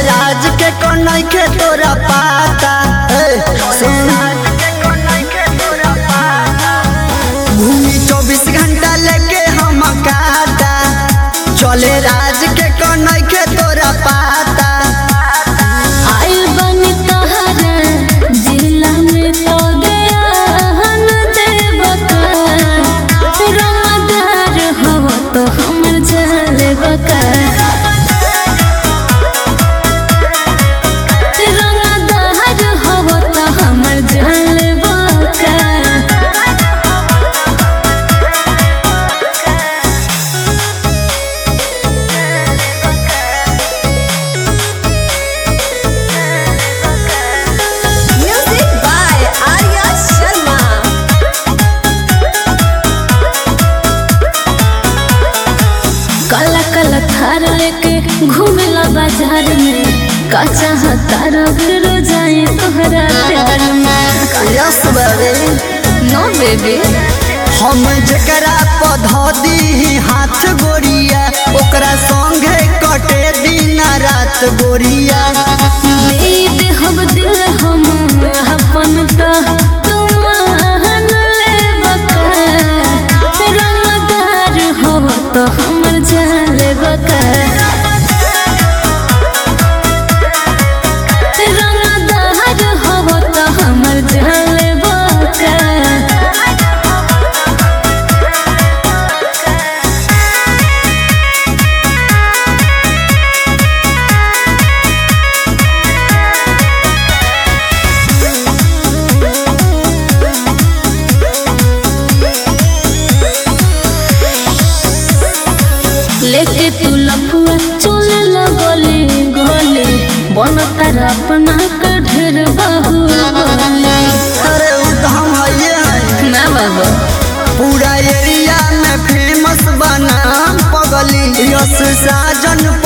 राज के कन्हई के तोरा पाता ए, सुन भूमि चौबीस घंटा लेके हम काटा चले राज के कन्हई के तोरा पाता आइल बनी तहरा जिला में तो गयान देवका रंगदार हो तो हमर जले बका रंगदार हो तो हमर जले बका Music by Arya Sharma. काला काला थार लेके घूमेला बाजार में का चाहता फिर जाए तोहरा प्यार में यस बाबे नो बेबी हम जकरा पौधा दी हाथ गोरिया ओकरा संगे कटे दिन रात गोरिया दे दे हम दिल हम अपन तो तुमान ले बका रंगदार हो तो हमर जाले बका रंगदार हो तो हमर जाले बका लेके तू लफुआ चले लगले गोले बन तारा अपना के ढेर बाहु बोले अरे उ तो हम हइये हैं ना बाबा पूरा एरिया में फेमस बना पगली यस साजन